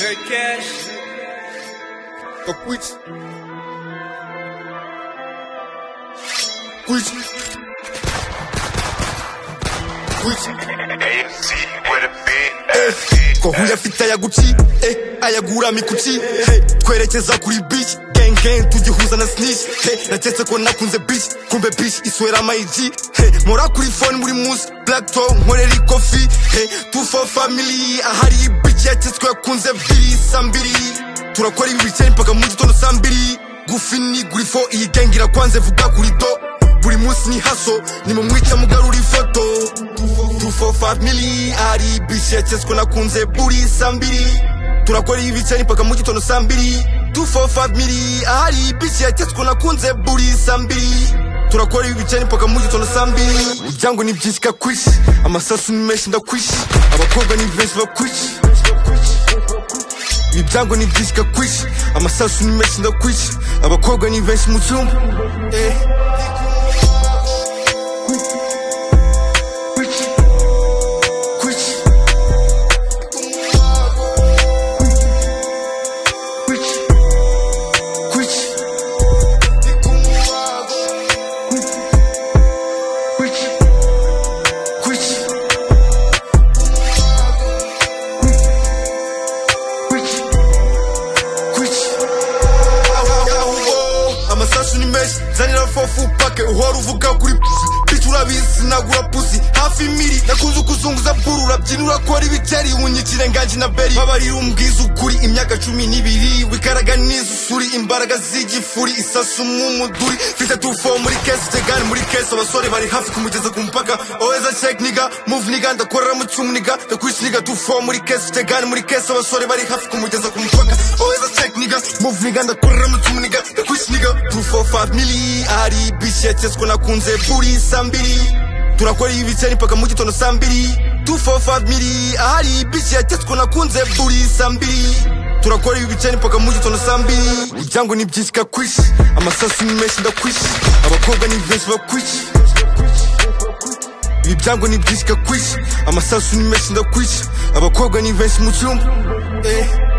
cash. Tô com isso. Com isso. Com isso. AFC with a BFC. kohunja afite ayaguci eh, ayagura mikuci hey, twerekeza kuri beach gang gang tugihuza na snitch hey, naketse ko nakunze beach kumbe beach iswera mayiji hey, mora kuri phone muri munsi black toe nkorera ikofi hey, two family ahari beach yaketswe yakunze biri saa mbiri turakora ibi bikeye mpaka mu gitondo saa mbiri gufi ni guri fo iyi gang irakwanze vuga kuri do buri munsi ni haso nimumwica mugarura ifoto tufo famili ari bishekeswe nakunze buri saa mbiri turakora ibiceri mpaka mu gitondo saa mbiri tufo famili ari bishekeswe nakunze buri saa mbiri turakora ibiceri mpaka mu gitondo saa mbiri ibyango ni byinshi kakwishi amasasu ni menshi ndakwishi abakobwa ni benshi bakwishi ibyango ni byinshi kakwishi amasasu ni menshi ndakwishi abakobwa ni benshi mu cyumba eh. amasasu ni menshi zanira fofu pake uhora uvuga kuri pusi bici urabizi nagura pusi hafi miri nakunze ukuzunguza buru urabyina urakora ibikeri unyikire nganji na beri babarira umbwiza ukuri imyaka cumi n'ibiri wikaraga n'izusuri imbaraga z'igifuri isasu nk'umuduri mfite tufo muri kesi tegani muri kesi abasore bari hafi kumugeza ku mupaka oweza sheki niga muvu niga ndakorera mu cyumu niga ndakwishi niga tufo muri kesi tegani muri kesi abasore bari hafi kumugeza ku mupaka oweza sheki niga muvu niga ndakorera mu cyumu niga ndakwishi niga tufo famili ari bici yaketswe nakunze buri saa mbiri turakora ibiceri mpaka mu gitondo saa mbiri tufo famili ari bici yaketswe nakunze buri saa mbiri turakora ibiceri mpaka mu gitondo saa mbiri ibyango ni byinshi kakwishi amasasu ni menshi ndakwishi abakobwa ni benshi bakwishi ibi byango ni byinshi kakwishi amasasu ni menshi ndakwishi abakobwa ni benshi mu cyumba eh.